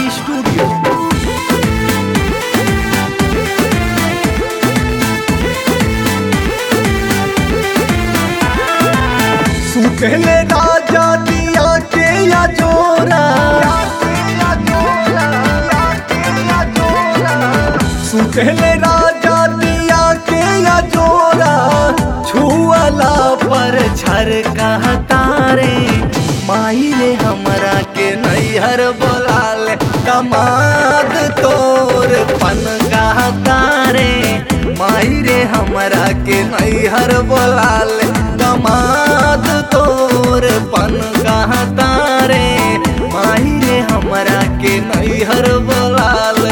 Studio सुखले राजा दिया के या जोरा सुखले राजा दिया के या जोरा छुअला पर छर तारे माई रे हमरा के नैहर बोलाले कमाद तोर पन तारे माई रे हमरा के नैहर बोलाले कमाद तोर पन तारे माई रे हमरा के नैहर बोलाले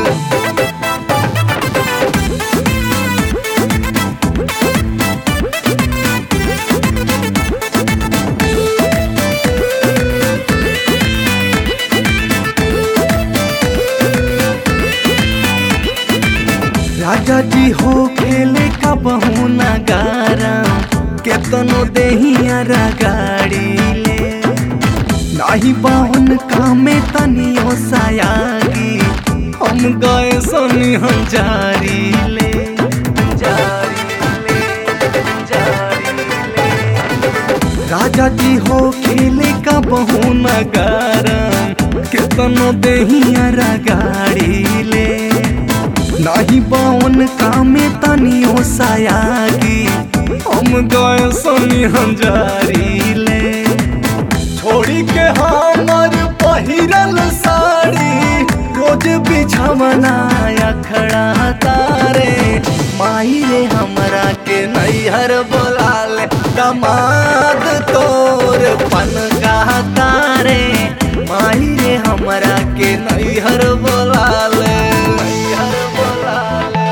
राजा जी हो खेले का बहुना गारा केतनो देहिया गाड़ी ले नाही बाहुन कामे तनियो सायागी हम गए सोनी हम जारी ले जारी ले जारी ले राजा जी हो खेले का बहुना गारा केतनो देहिया गाड़ी ले नाही बावन कामे तनियो सायागी हम गए सोनी हम जारी ले छोड़ी के हमर पहिरल साड़ी रोज बिछवना खड़ा तारे माई रे हमरा के नैहर बोलाले दमाद तोर पन तारे माई रे हमरा के नैहर बोलाले नैहर बोलाले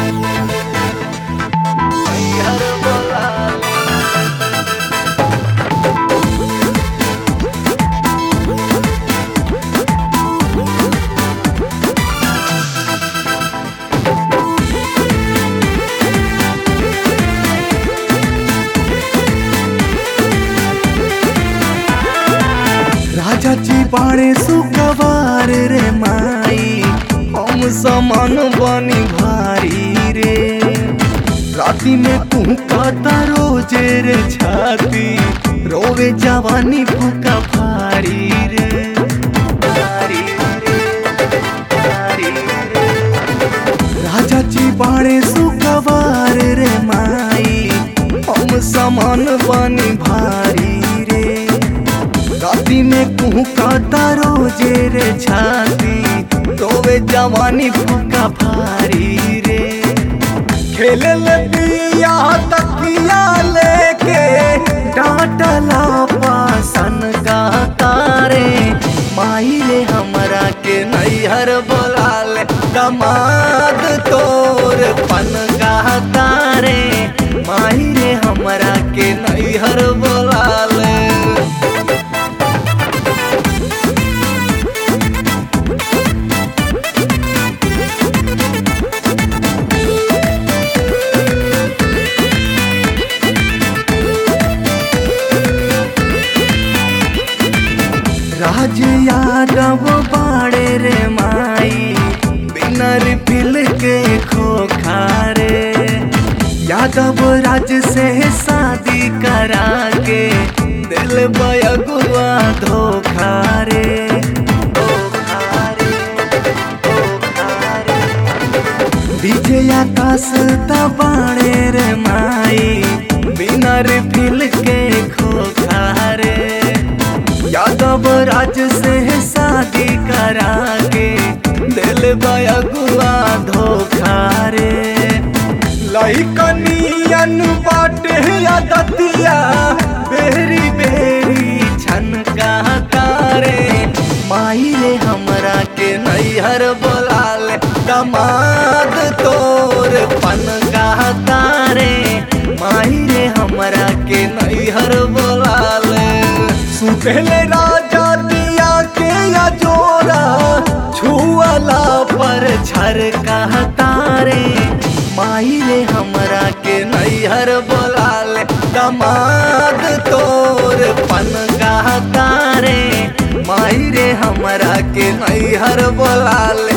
नैहर बोलाले राजा जी बाड़े सुकवार रे माई हम समान बनी भारी रे राती में तू कहता रोजे रे छाती रोवे जवानी फूका भारी रे भारी रे, भारी रे। राजा जी बाड़े सुकवार रे माई हम समान बनी भारी रे राती में कुहू काटा रोजे रे छाती तोवे जवानी फूका भारी रे खेले ले पिया तकिया लेके डांटला पासन का तारे माई रे हमरा के नैहर बोलाले दमाद तोर पन का तारे माई रे हमरा के नैहर बोलाले राज यादव बाड़े रे माई बिनर पिल के खोखारे यादव राज से शादी करा के दिल बयगुआ धोखा रे धोखा रे, धोखा रे। विजय आकाश तबाड़े रे माई बिनर फिल के खोखारे यादव राज से शादी करा के दिल बयगुआ धोखा रे लइकनियन बाटे दतिया बेरी बेरी छनका तारे माई रे हमरा के नैहर बोलाले दमाद तोर पन तारे माई रे हमरा के नैहर बोलाले सुतले राजा दिया के या जोरा छुअला पर छर तारे माई रे हमरा के नैहर बोलाले दमाद तोर पन तारे माई रे हम हमरा के नैहर बोला ले